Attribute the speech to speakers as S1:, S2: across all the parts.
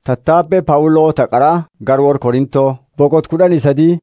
S1: Tattaabbee Phaawuloo Taqaraa Garwoor Korintoo boqot kudhanii sadii.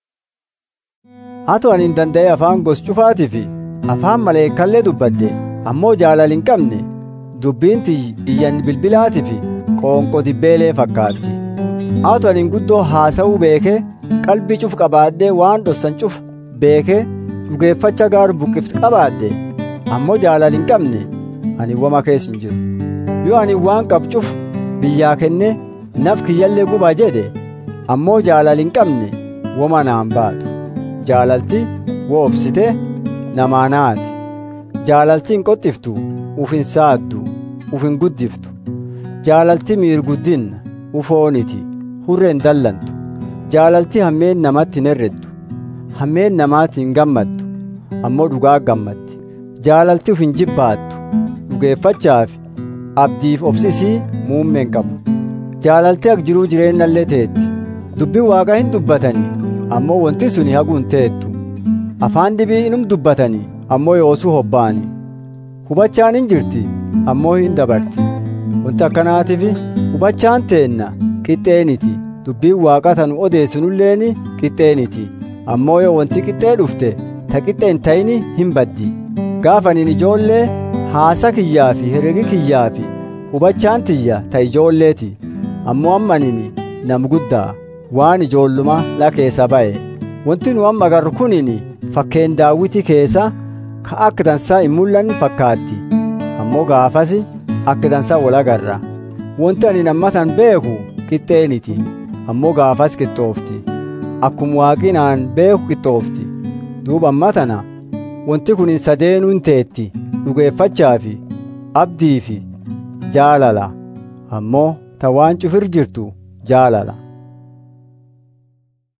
S1: Haatu ani hin danda'e afaan gos cufaatii fi afaan maleekallee dubbadde ammoo jaalala hin qabne dubbiin iyyan bilbilaatii fi qoonqoo dibbeelee fakkaatti. Haatu ani guddoo haasa'uu beekee qalbii cuf qabaadhee waan dhossan cuf beekee dhugeeffacha gaaru buqqiftu qabaadhe ammoo jaalala hin qabne ani wama keessa hin jiru. Yoo ani waan qabu cuf biyyaa kennee naf kiyyallee guba jedhe ammoo jaalala hin qabne woma naan baatu jaalalti wo obsite namaa naati jaalalti hin qoxxiftu uf hin saaddu uf hin guddiftu jaalalti miirguddinna ufooniti hurre hin dallantu jaalalti hammeen namatti hin herreddu hammeen namaatti hin gammaddu ammoo dhugaa gammaddi jaalalti uf hin jibbaattu dhugeeffachaaf abdiif obsisii muummeen qabu jaalalti ak jiruu jireennallee teetti dubbiin waaqa hin dubbatanii ammoo wanti suni haguu hin teettu afaan dhibii inum dubbatanii ammoo yoosuu hobba'anii hubachaan hin jirti ammoo hin dabarti wanti akkanaatiif hubachaan teenna qixxeeniti dubbiin waaqa tanu odeessinulleeni qixxeeniti ammoo yoo wanti qixxee dhufte ta qixxee hin ta'ini hin baddi gaafaniin ijoollee haasa kiyyaa fi herregi kiyyaa fi hubachaan tiyya ta ijoolleeti ammoo ammanini nam guddaa waan ijoolluma la keessa ba'e wanti nu amma agarru kunini fakkeen daawwiti keessa ka akka dansaa hin mul'anne fakkaatti ammoo gaafasi akka dansaa wal agarra wanti ani nammatan beeku qixxeeniti ammoo gaafas qixxoofti akkuma waaqinaan beeku qixxoofti duuba amma tana wanti kun hin sadeenuu hin teetti dhugeeffachaa fi abdii fi jaalala ammoo ta waan cufir jirtu jaalala